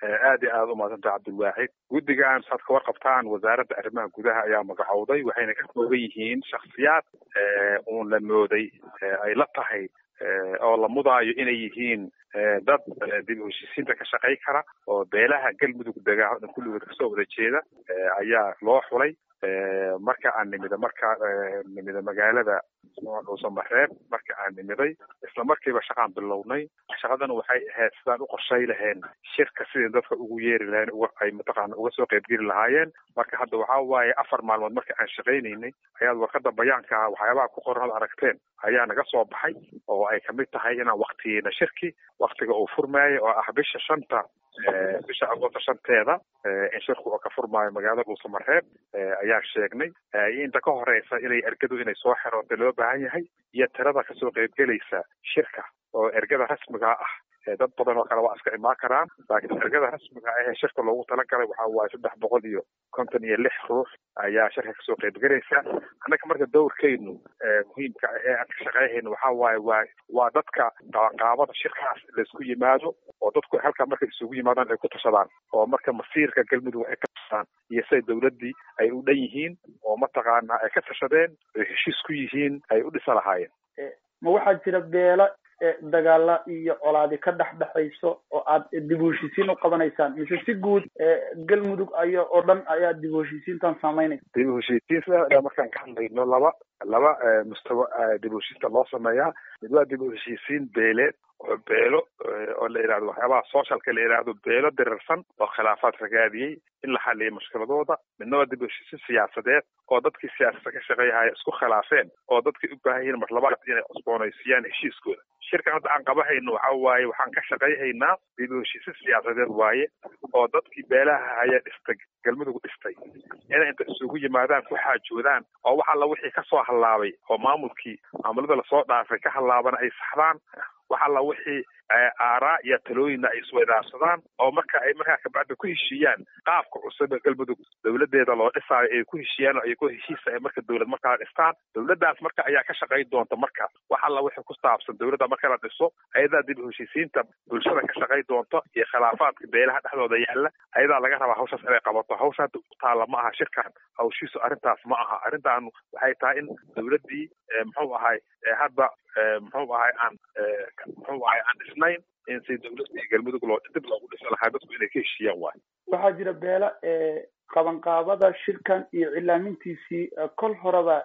aad iyo aad umaadsantaha cabdilwaaxid guddigan saad ka warqabtaan wasaaradda arrimaha gudaha ayaa magacowday waxayna ka kooban yihiin shaksiyaad uun la mooday ay la tahay oo la mudaayo inay yihiin dad dib u heshiisiinta ka shaqay kara oo beelaha galmudug degaa o dhan kulligood kasoo wada jeeda ayaa loo xulay marka aan nimida marka nimida magaalada dhuusamareeb marka aan nimiday isla markiiba shaqaan bilownay shaqadana waxay ahayd sidaan u qorshay laheen shirka sidii dadka ugu yeeri laheen ay mataqaana uga soo qaybgeli lahaayeen marka hadda waxaa waaye afar maalmood marka aan shaqaynaynay ayaad warqada bayaanka waxyaabaha ku qoran ad aragteen ayaa naga soo baxay oo ay kamid tahay inaan waktiyeyna shirki waktiga uu furmaayo oo ah bisha shanta bisha agoosta shanteeda in shirku oo ka furmaayo magaalada dhuusamareeb ayaan sheegnay inta ka horeysa inay ergadu inay soo xeroota loo baahan yahay iyo tirada kasoo qaybgelaysa shirka oo ergada rasmiga ah dad badan oo kale waa iska imaan karaan laakiin ergada rasmiga ah ee shirka loogu talagalay waxa waaye saddex boqol iyo konton iyo lix ruux ayaa shirka kasoo qaybgelaysa annaga marka dowrkeynu muhiimka ee aan ka shaqeyhayno waxa waaye waa waa dadka qabanqaabada shirkaas laisku yimaado oo dadku halkaa markay isugu yimaadaan ay ku tashadaan oo marka masiirka galmudug ay ka tashadaan iyo siday dowladdii ay u dhan yihiin oo mataqaana ay ka tashadeen ay heshiis ku yihiin ay u dhisa lahaayeen ma waxaa jira beelo dagaala iyo colaadi ka dhex dhexayso oo aad dib u heshiisiin u qabanaysaan mise si guud galmudug aya oo dhan ayaa dib u heshiisiintan saameynaysa dib u heshiisiin sida markaan ka hadlayno laba laba mustawa dib u heshiisinta loo sameeyaa mid waa dib u heshiisiin beeleed oo beelo oo la yidhahdo waxyaabaha socialka la yidhaahdo beelo dirirsan oo khilaafaad ragaadiyey in la xaliyo mushkiladooda midna waa dib u heshiisiin siyaasadeed oo dadkii siyaasadda ka shaqeeyahaya isku khilaafeen oo dadkii u baahan yihiin mar labaad inay cusboonaysiiyaan heshiiskooda shirkan hadda aan qabahayno waxa waaye waxaan ka shaqayhaynaa dib u heshiisiin siyaasadeed waaye oo dadkii beelaha haya dhistay galmudug dhistay inay inta isugu yimaadaan ku xaajoodaan oo wax alla wixii kasoo hallaabay oo maamulkii maamulada lasoo dhaafay ka hallaabana ay saxdaan wax alla wixii aaraa iyo talooyinna ay isweydaarsadaan oo marka ay markaa kabacda ku heshiiyaan qaabka cusub ee galmudug dowladeeda loo dhisaayo ay ku heshiiyaan oo iyagoo heshiisa ay marka dowlad markaa dhistaan dowladdaas marka ayaa ka shaqayn doonta marka wax alla wixii ku saabsan dowladda marka la dhiso ayadaa dib u heshiisiinta bulshada ka shaqayn doonta iyo khilaafaadka beelaha dhexdooda yaalla ayadaa laga rabaa hawshaas inay qabato hawsha hadda u taalla ma aha shirkan hawshiisu arrintaas ma aha arrintaanu waxay tahay in dowladdii muxuu ahay hadda muxuu ahay aan muxuu ahay aan dhisnayn in si dowladii galmudug loo dib loogu dhisi lahaa dadku inay ka heshiiyaan waayo waxaa jira beela qabanqaabada shirkan iyo cilaamintiisii kol horeba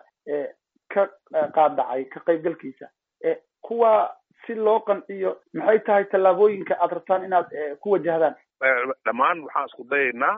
ka qaadacay ka qaybgalkiisa kuwa si loo qanciyo maxay tahay tallaabooyinka aad rabtaan inaad ku wajahdaan dhammaan waxaan isku dayaynaa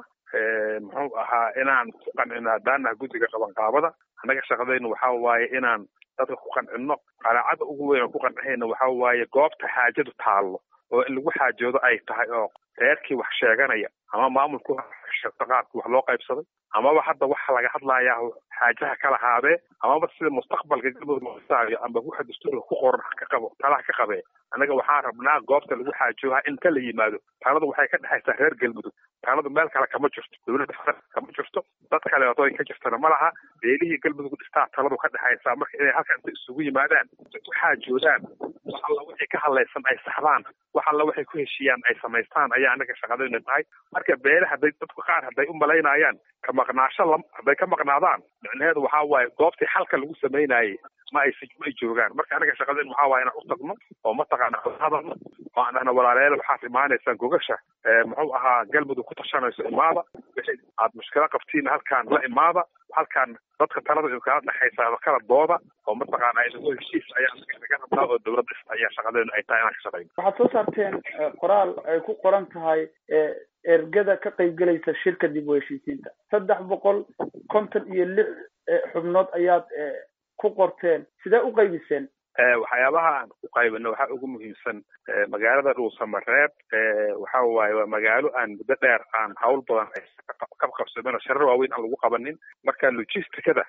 muxuu ahaa inaan ku qancino haddaanaha guddiga qabanqaabada annaga shaqadaynu waxa waaye inaan dadka ku qancino qanaacada ugu weyn oo ku qancihayna waxa waaye goobta xaajadu taallo oo in lagu xaajoodo ay tahay oo reerkii wax sheeganaya ama maamulku qaabkii wax loo qaybsaday amaba hadda waxa laga hadlayaa xaajaha kala haadee amaba sida mustaqbalka galmudug looisaayo amba waxa dastuurka ku qoran ka qabo talaha ka qabee annaga waxaan rabnaa goobta lagu xaajooha in ka la yimaado taanadu waxay ka dhexaysaa reer galmudug taanadu meel kale kama jirto dowladda kama jirto dad kaleeto ay ka jirtana ma laha beelihii galmudug dhistaa taladu ka dhexaysaa marka inay halka inta isugu yimaadaan ku xaajoodaan wax alla wixii ka hadlaysan ay saxdaan wax alla waxay ku heshiiyaan ay samaystaan ayaa annaga shaqadayna tahay marka beele hadday dadku qaar hadday u malaynayaan ka maqnaasho lam hadday ka maqnaadaan micnaheedu waxaa waaye goobtii xalka lagu samaynayay ma ay ma ay joogaan marka anaga shaqadeen waxaa waaye inaan u tagno oo mataqaana hadalno oo aan dhahno walaalayaal waxaad imaanaysaan gogasha muxuu ahaa galmudug ku tashanayso imaada wixii aad mushkilo qabtiin halkaan la imaada halkaan dadka talada kala dhexaysa kala dooda oo mataqaana inagoo heshiis ayaa naga rabnaa oo dowladda ayaa shaqadeenu ay tahay inaan ka shaqayno waxaad soo saarteen qoraal ay ku qoran tahay ergada ka qaybgelaysa shirka dib u heshiisiinta saddex boqol konton iyo lix xubnood ayaad ku qorteen sidee u qaybiseen waxyaabaha aan ku qaybino waxaa ugu muhiimsan magaalada dhuusamareeb waxa waaye waa magaalo aan muddo dheer aan hawl badan ka qabsamin oo sharar waaweyn aan lagu qabanin marka logisticada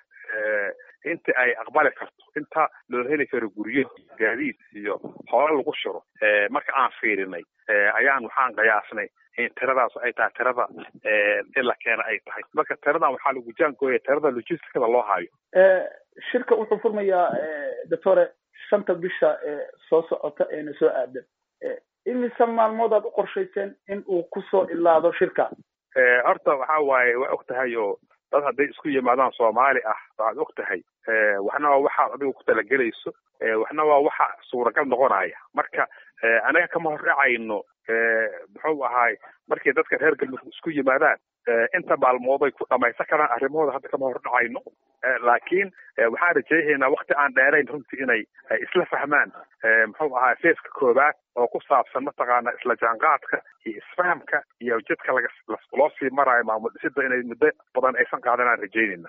inta ay aqbali karto inta loo heli karo guryo gaadiid iyo hoola lagu shiro marka aan fiirinay ayaan waxaan qiyaasnay in tiradaas ay tahay tirada in la keena ay tahay marka tiradan waxaa lagu jaangooya tirada logisticada loo hayo shirka wuxuu furmayaa doctore shanta bisha soo socota eena soo aadan imise maalmood aad u qorshayseen in uu kusoo ilaado shirka horta waxa waaye waa og tahay oo dad hadday isku yimaadaan soomaali ah waxaad og tahay waxna waa waxaad adigu ku talagelayso waxna waa waxa suuragal noqonaya marka anaga kama horracayno muxuu ahaay markii dadka reer galmudug isku yimaadaan inta maalmood ay ku dhamaysan karaan arrimahooda hadda kama hordhacayno laakiin waxaan rajaynaynaa wakti aan dheerayn runtii inay isla fahmaan muxuu ahaa feeska koobaad oo ku saabsan mataqaana isla jaanqaadka iyo isfahamka iyo jidka laga loo sii maraayo maamul dhisida inay muddo badan aysan qaadan aan rajaynayna